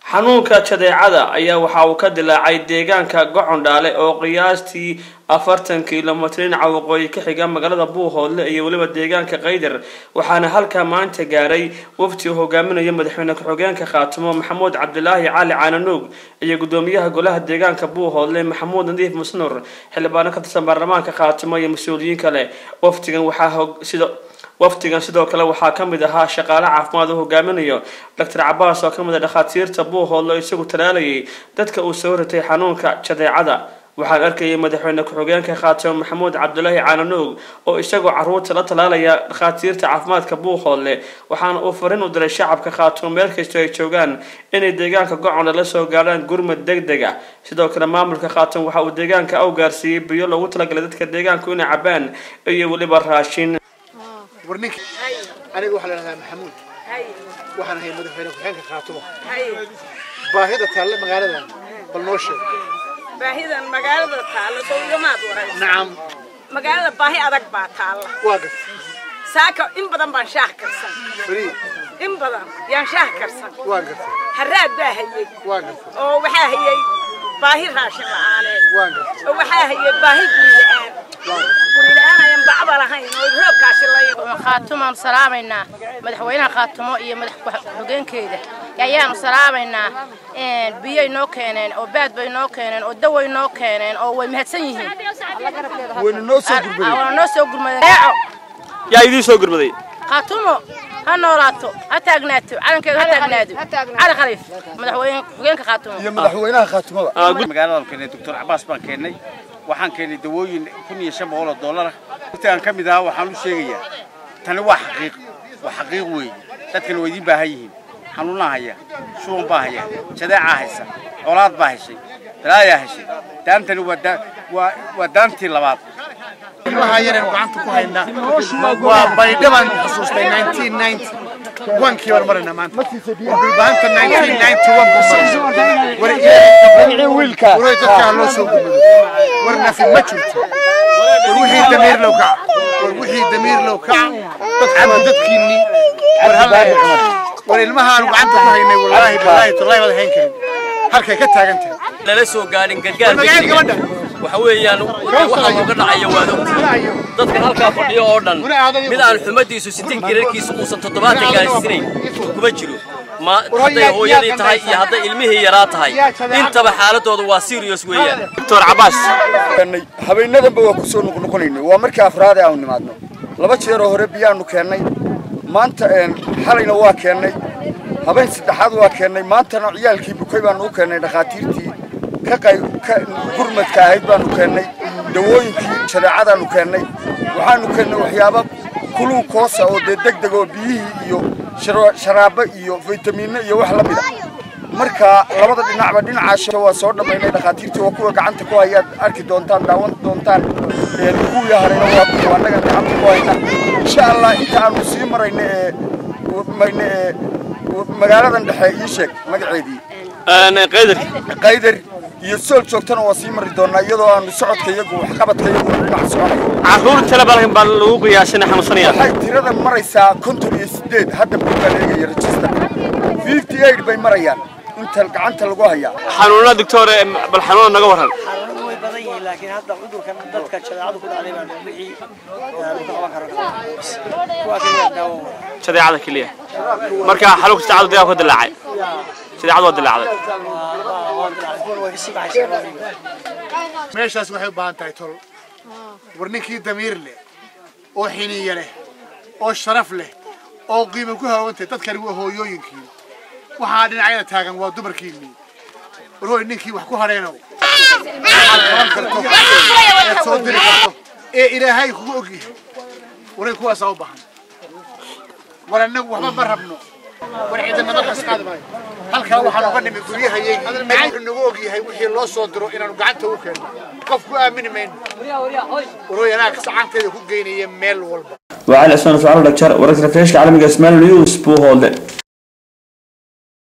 xanuunka jadeecada ayaa waxa uu ka dilaacay deegaanka gocondhaale oo qiyaastii afartan kilomitr dhinaca waqooyi ka xiga magaalada buuhoodle iyo weliba deegaanka kaydar waxaana halkaa maanta gaaray wafti uu hogaaminayo madaxweyne ku-xigeenka khaatimo maxamuud cabdilaahi cali caananuug iyo gudoomiyaha golaha deegaanka buuhoodle maxamuud nadiif musnur xildhibaano ka tirsan baarlamaanka khaatimo iyo mas-uuliyiin kale waftigan waxaa sida waftigan sidoo kale waxaa ka mid ahaa shaqaale caafimaad uu hogaaminayo doctor cabaas oo ka mid a dhakhaatiirta buuhoodle oo isagu talaalayay dadka uu soo ritay xanuunka jadeecada waxaan arkayay madaxweyne ku-xigeenka khaatimo maxamuud cabdulaahi caananuug oo isagoo caruurta la talaalaya dhakhaatiirta caafimaadka buuhoodle waxaana uu farin u diray shacabka khaatimo meel kastoo ay joogaan inay deegaanka goconle la soo gaadhaan gurmad deg deg ah sidoo kale maamulka khaatimo waxa uu deegaanka u gaarsiiyey biyo loogu talagalay dadka deegaanku inay cabaan iyo weliba raashin warninka aniga waxaa la dhahdaa maxamuud waxaan ahay madaxweyne ku-xigeenka khaatimo baahida taalle magaaladan bal noo sheeg baahidan magaalada taalla soo igamaad waraysa nacam magaalada baahi adag baa taalla waa gas saaka in badan baan shaah karsan farii in badan yaan shaah karsan waa gasay haraad baa hayey waa gasay oo waxaa hayey baahi raashin la'aaneed waa gasay oo waxaa hayey baahi guri la'aan guri la'aan ayaan bacba lahayn oo roobkaasi la khaatumaan salaamaynaa madaxweynaha khaatumo iyo madax ku-xigeenkeeda ayaanu salaamaynaa biyay noo keeneen oo baad bay noo keeneen oo daway noo keeneen oo way mahadsan yihiin wayna noo soo gurbaday waana noo soo gurmadeen yaa idiin soo gurmaday khaatumo ha noolaato ha taagnaato calankeedu ha taagnaado cali khaliif madaxweyne ku-xigeenka khaatumo iyo madaxweynaha khaatimada magaaladaan keennay doctor cabaas baan keennay waxaan keennay dawooyin kun iyo shan boqol oo dollara intaan ka mid ahaa waxaan u sheegayaa tani waa xaqiiq waa xaqiiq weeye dadkana waa idiin baahan yihiin xanuunaa haya shuban baa haya jadeecaa haysa colaad baa heshay balaayaa heshay daantani waa waa waa daantii labaad ilmaha yareen gacanta ku haynaa waa baydhabaan xusuustay 1990 wankii baan maraynaa maanta dhulbaanta 1991 war wiilkaa waray dadkaa loo soo gurmado war nafi ma jirto war wixii damiir low kaca war wixii damiir low kaca dadkama dadkiinni war halla war ilmahaanu gacanta ku haynay wallaahi billaahi tallaahi baad hayn karin halkay ka taagan tahay lala soo gaadhin gargaar magaceed gabadha waxa weeyaan waxa looga dhacaya waad ogtahay dadkan halkaa fadhiyo oo dhan mid aan xumadiisu sitin girarkiisu uusan toddobaatan gaarsiinayn kuma jiro ma hadday hooyadii tahay iyo hadday ilmihii yaraa tahay intaba xaaladooda waa serious weeyaan doctor cabaas habeenadanba waa ku soo noqnoqonaynay waa markii afraade aanu nimaadno laba jeeroo hore biyaanu keennay maanta xalayna waa keennay habeen saddexaad waa keennay maantana ciyaalkii bukay baanu u keennay dhakhaatiirtii ka qayb ka gurmadka ahayd baanu keennay dawooyinkii shareecadaanu keennay waxaanu keennay waxyaabo kuluu koosa oo dee deg deg oo biyihii iyo sharaabo iyo faytamiinno iyo wax la mida marka labada dhinacba dhinacaasha waa soo dhammaynay dhakhaatiirtii waa kuwa gacanta ku hayaad arki doontaan daawan doontaan kuwii harayna waa kuwa annaga gacanta ku hayna insha allah inta aanu sii marayna ee mayna ee magaaladan dhexe ii sheeg magaceedii qaydar qaydar iyo sool joogtana waa sii mari doonaa iyadoo aanu socodka iyagu waxqabadka iyagu dhinac soconayo caruur tala balkan baa lagu qiyaasina xanuunsanaya waxay tirada maraysaa konton iyo sideed hadda buugaan eegaya registerka fifty eight bay marayaan inta gacanta lagu hayaa xanuuna doctor bal xanuuna naga waran xanuunadu way badan yihiin laakiin hadda cudurkan dadka jadeecadu ku dhacday baa wixii lagu qaban karo kuwa kaliya daawo jadeecada keliya marka xanuunka jadeecadu deegaanka ka dilaacay jadeecadu waa dilaacday kuwan way kasii baxaysaa meeshaas waxay u baahan tahay tol war ninkii damiir leh oo xiniya leh oo sharaf leh oo qiimo ku hawantay dadkani waa hooyooyinkii waxaa dhinacyada taagan waa dumarkiinnii war hooy ninkii wax ku hadheenow waxaad qaban karto eed soo diri karto ee ilaahay kugu ogyahay waray kuwaasaa u baahan war annagu waxba ma rabno war ciidana dalkaas qaadi maayo halkaa waxaan uga nimid guryahayagii wuxuu nagu ogyahay wixii loo soo diro inaanu gacanta u keenno qof ku aamini mayno warooy anaa gacanteeda ku geynaya meel walba وعلى اسمان فعل دكتور ورك رفيش عالمي اسمان نيوز بو هولد